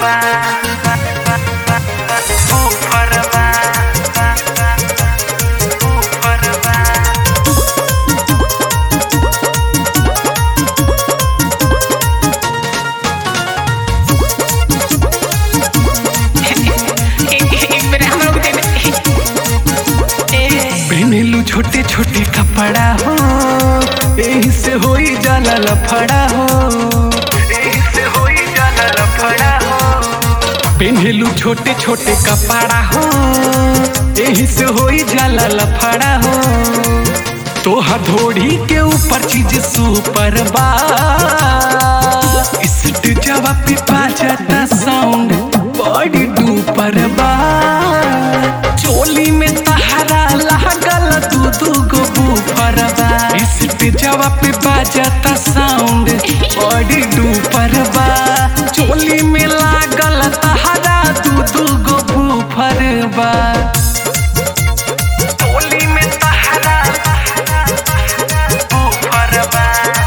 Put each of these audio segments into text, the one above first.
बा ऊपर बा ऊपर बा पहनलू छोटे छोटे कपड़ा हो यही से होई जाला लफड़ा हो यही से होई जाला लफड़ा हो पहनलू छोटे छोटे कपड़ा हो यही से होई जाला लफड़ा हो तोहर धोड़ी के ऊपर चीज सुपर बा इस्ट जवाब पे बाजता साउंड बॉडी डूपर बा चोली में तहरा लागल दू दू गो बूफर बा इस्ट जवाब पे बाजता साउंड बॉडी डूपर बा चोली में लागल तहरा दू दू गो बूफर बा चोली में तहरा बूफर बा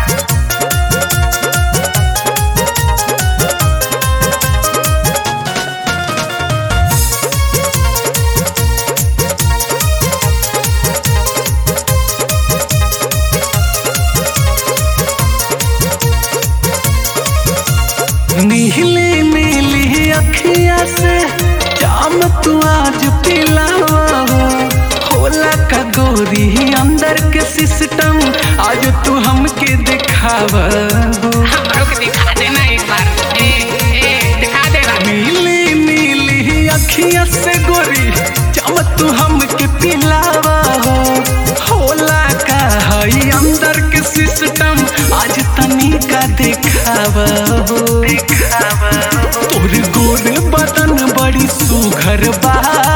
नीली नीली अखिया से जाम तू आज पिलावा होला का गोरी अंदर के सिस्टम आज तू हमके दिखावा हमरो के दिखा देना एक बार ए ए दिखा देना नीली नीली अखिया से गोरी जाम तू हमके पिलावा होला का हई अंदर के सिस्टम आज तनी का दिखावा दिखावा तोर गोर बदन बड़ी सुघर बा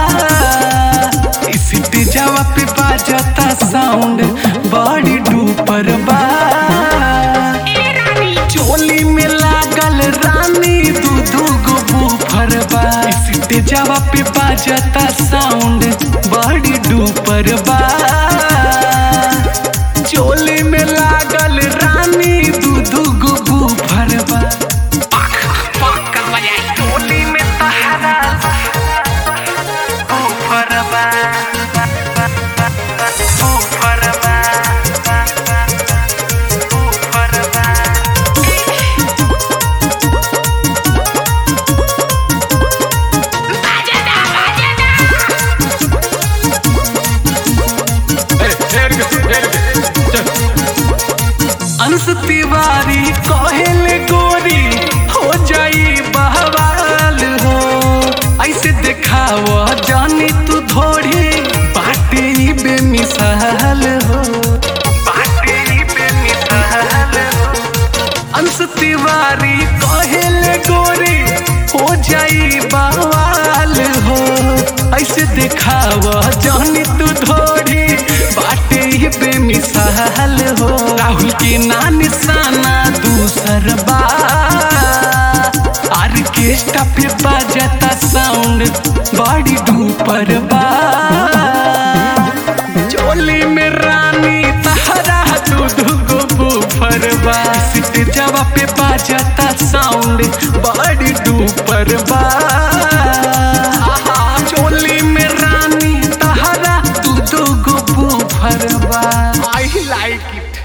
इस जवा पे बाजता साउंड बड़ी डूपर बा ए रानी चोली में लागल रानी दू दू गो बूफर बा इस जवा पे बाजता साउंड बड़ी डूपर बा चोली में लागल रानी दू दू गो बूफर बा पाक पाक कर बजाई टोली में तहरा ऊपर बा ऊपर बा ऊपर बा बाजना बाजना अंश तिवारी कहले गोरी हो जाई बहवाल हो ऐसे देखाव जानी तू थोड़ी बाटे ही बेमिसाल हो बाटे ही बेमिसाल हो अंश तिवारी कहले गोरी हो जाई बवाल हो ऐसे देखाव जानी तू थोड़ी बाटे ही बेमिसाल हो राहुल के ना निशाना दूसर बा आर्केस्ट्रा पे बाजता साउंड बड़ी डूपर बा चोली में रानी तहरा दूध गो बूफर बा सिट जवा पे बाजता साउंड बड़ी डूपर बा चोली में रानी तहरा दूध गो बूफर बा आई लाइक इट